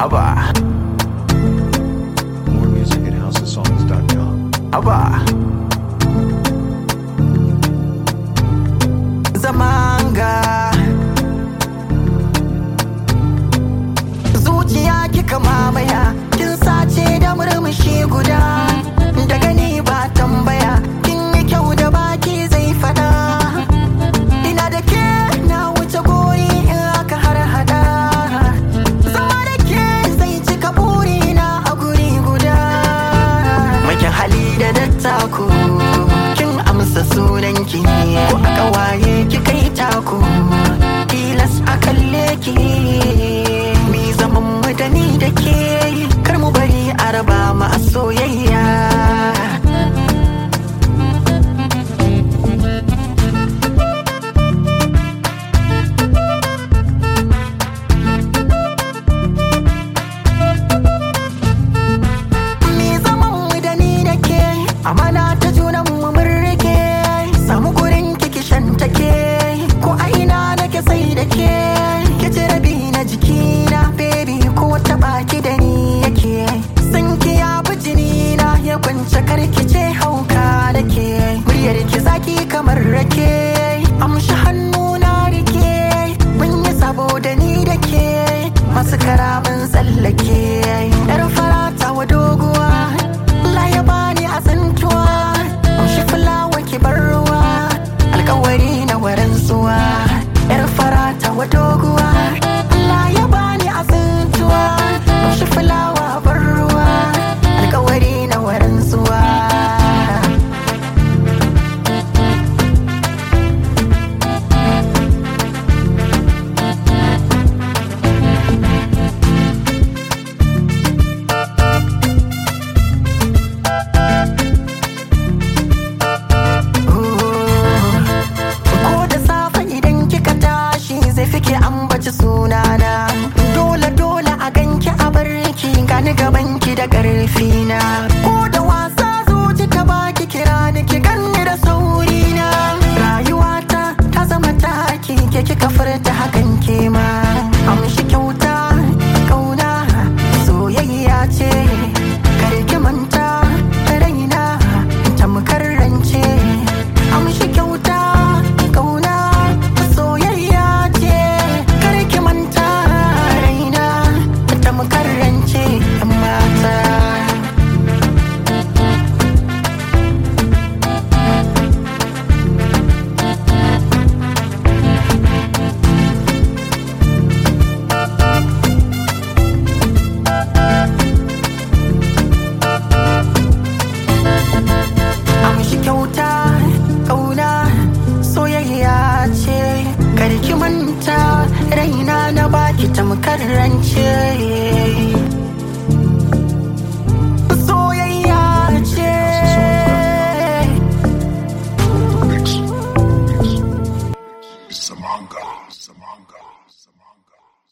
Aba, More music at houseofsongs.com. aba. Zamanga. Zuciya kika mamaya, kin sace da murmushi guda. Da gani ba tambaya, kin yi kyau da baki zai fada. Ina da ke na wuce gori in aka har hada. Zama da ke zai cika burina a guri guda. Makin hali da dattako, kin amsa sunanki. Ko aka waye ki kai taku, tilas a kalle ki. Mi zaman mu da ni da ke, kar mu bari a raba mu a soyayya. Me zaman mu da ni da ke amana ta junan mu mun rike samu gurin kiki shan take ko a ina nake sai da ke ki ji rabi na jikina baby ko ta baki da ni yake san ki ya bi jini na ya kwance karki ce hauka da ke muryar ki zaki kamar rake amshi hannu na rike mun yi sabo da ni da ke masu karamin tsallake yar farata wa doguwa Allah ya bani a tsantuwa amshi fulawa ki bar ruwa alkawari na waran zuwa yar farata wa doguwa Allah ya bani a tsantuwa amshi fulawa bar ruwa alkawari na waran zuwa Ko da safe idan kika tashi zai fike ambaci sunana Dole dole a ganki a barki gani gabanki da ƙarfi na Ko da wasa zuci ta baki kira ni ki ganni da sauri na Rayuwata ta zama taki ke kika furta hakan ke ma Amshi kyauta kauna soyayya ce karki manta raina tamkar rance amshi kyauta kauna soyayya ce karki manta raina tamkar rance yan mata amshi kyauta kauna soyayya ce karki manta raina na baki tamkar rance